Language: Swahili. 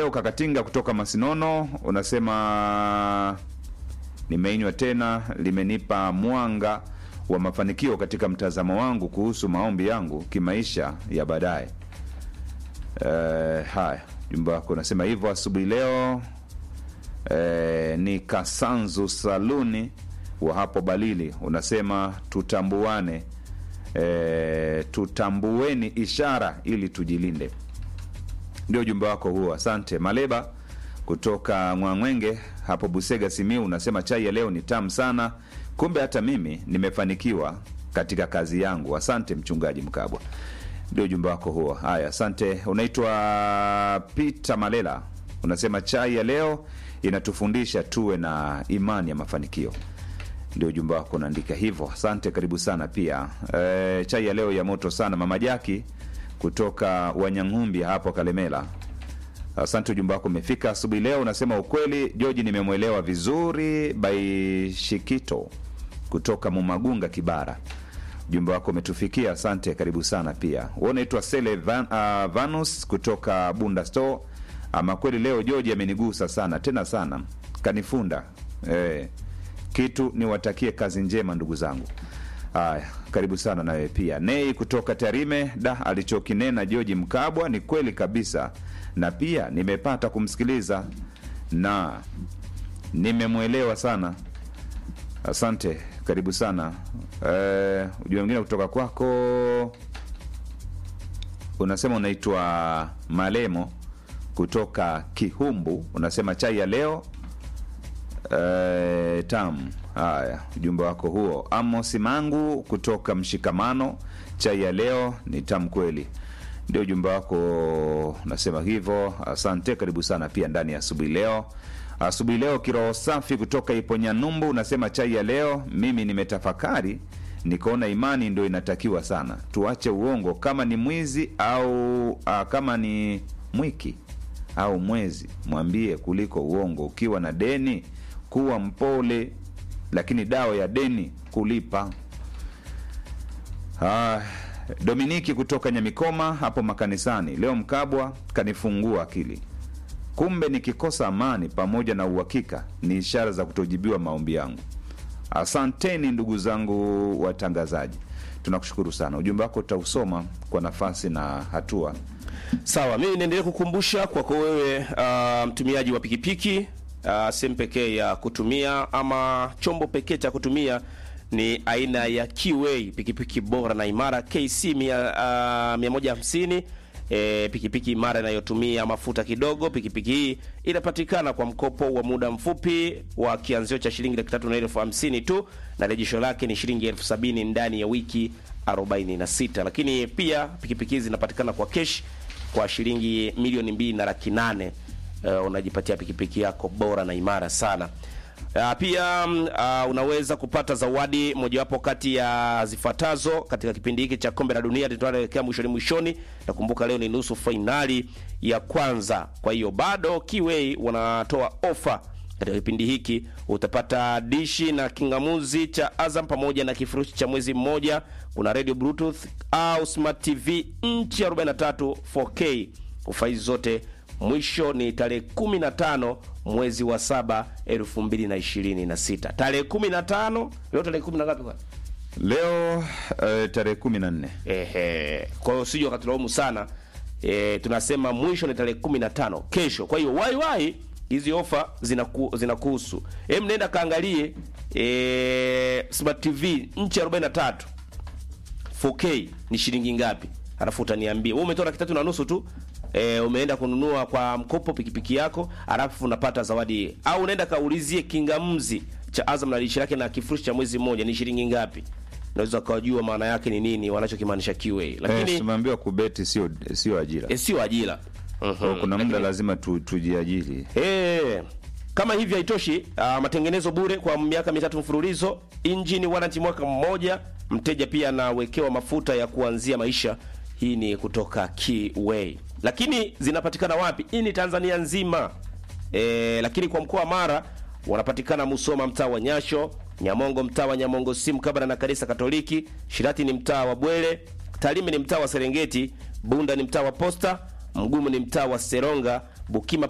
Leo Kakatinga kutoka Masinono unasema nimeinywa tena, limenipa mwanga wa mafanikio katika mtazamo wangu kuhusu maombi yangu kimaisha ya baadaye. Eh, haya jumba wako unasema hivyo asubuhi leo. Eh, ni Kasanzu Saluni wa hapo Balili unasema tutambuane, eh, tutambueni ishara ili tujilinde. Ndio ujumbe wako huo, asante. Maleba kutoka Mwangwenge hapo Busega, Simiu unasema chai ya leo ni tamu sana, kumbe hata mimi nimefanikiwa katika kazi yangu. Asante mchungaji Mkabwa, ndio ujumbe wako huo. Haya, asante. Unaitwa Peter Malela unasema chai ya leo inatufundisha tuwe na imani ya mafanikio ndio ujumbe wako unaandika hivyo. Asante, karibu sana pia. E, chai ya leo ya moto sana. Mama Jaki kutoka Wanyang'umbi hapo Kalemela, asante, ujumbe wako umefika asubuhi leo. Unasema ukweli, Joji, nimemwelewa vizuri. Baishikito kutoka Mumagunga, Kibara, ujumbe wako umetufikia, asante, karibu sana pia. Wewe unaitwa Sele Van, uh, Vanus kutoka Bunda Store. Ama kweli leo Joji amenigusa sana tena sana, kanifunda eh, kitu niwatakie kazi njema ndugu zangu. Haya, karibu sana nawe pia. Nei kutoka Tarime, da, alichokinena Joji Mkabwa ni kweli kabisa, na pia nimepata kumsikiliza na nimemwelewa sana. Asante, karibu sana. Eh, ujumbe mwingine kutoka kwako unasema unaitwa Malemo kutoka Kihumbu, unasema chai ya leo Eh, tam. Haya, ujumbe wako huo. Amos Mangu kutoka Mshikamano, chai ya leo ni tamu kweli, ndio ujumbe wako, nasema hivyo. Asante, karibu sana pia ndani ya asubuhi leo. Asubuhi leo kiroho safi kutoka Iponyanyumbu unasema chai ya leo, mimi nimetafakari nikaona imani ndio inatakiwa sana, tuache uongo, kama ni mwizi au a, kama ni mwiki au mwezi, mwambie kuliko uongo. Ukiwa na deni kuwa mpole, lakini dawa ya deni kulipa. Ah, Dominiki kutoka Nyamikoma hapo makanisani, leo Mkabwa kanifungua akili. Kumbe nikikosa amani pamoja na uhakika ni ishara za kutojibiwa maombi yangu. Asanteni ndugu zangu watangazaji, tunakushukuru sana. Ujumbe wako utausoma kwa nafasi na hatua. Sawa, mimi niendelee kukumbusha kwako wewe uh, mtumiaji wa pikipiki uh, sehemu pekee ya kutumia ama chombo pekee cha kutumia ni aina ya Kiway, pikipiki bora na imara KC mia, uh, 150 E, pikipiki imara inayotumia mafuta kidogo. Pikipiki hii inapatikana kwa mkopo wa muda mfupi wa kianzio cha shilingi laki tatu na elfu hamsini tu na rejesho lake ni shilingi elfu sabini ndani ya wiki 46. Lakini pia pikipiki hizi zinapatikana kwa kesh kwa shilingi milioni mbili na laki nane. Uh, unajipatia pikipiki yako bora na imara sana. Uh, pia uh, unaweza kupata zawadi mojawapo kati ya zifuatazo katika kipindi hiki cha kombe la dunia tunaelekea mwishoni mwishoni. Nakumbuka leo ni nusu fainali ya kwanza, kwa hiyo bado Kiway wanatoa ofa katika kipindi hiki. Utapata dishi na kingamuzi cha Azam pamoja na kifurushi cha mwezi mmoja. Kuna radio bluetooth au smart tv inchi 43 4K. Ofa hizi zote mwisho ni tarehe 15 mwezi wa saba 2026. Tarehe 15 leo tarehe 10 na ngapi kwa? Leo eh, tarehe kumi na nne. Ehe. Kwa hiyo usije ukatulaumu sana. E, tunasema mwisho ni tarehe 15 kesho. Kwa hiyo wai wai hizi ofa zinaku, zinakuhusu. Hem, nenda kaangalie e, Smart TV inchi 43 4K ni shilingi ngapi? Alafu utaniambia. Wewe umetoa laki tatu na nusu tu. E, umeenda kununua kwa mkopo pikipiki yako, alafu unapata zawadi, au unaenda kaulizie kingamzi cha Azam na lishi lake na kifurushi cha mwezi mmoja ni shilingi ngapi? Unaweza kujua maana yake ni nini wanachokimaanisha Kiway, lakini Eh, tumeambiwa kubeti sio sio ajira. e, sio ajira. Kwa kuna muda lazima tu, tujiajiri. Eh, kama hivi haitoshi, ah, matengenezo bure kwa miaka mitatu mfululizo, injini warranty mwaka mmoja, mteja pia anawekewa mafuta ya kuanzia maisha. Hii ni kutoka Kiway. Lakini zinapatikana wapi? Hii ni Tanzania nzima. E, lakini kwa mkoa wa Mara wanapatikana Musoma mtaa wa Nyasho, Nyamongo mtaa wa Nyamongo si mkabala na kanisa Katoliki, Shirati ni mtaa wa Bwele, Tarime ni mtaa wa Serengeti, Bunda ni mtaa wa Posta, Mgumu ni mtaa wa Seronga, Bukima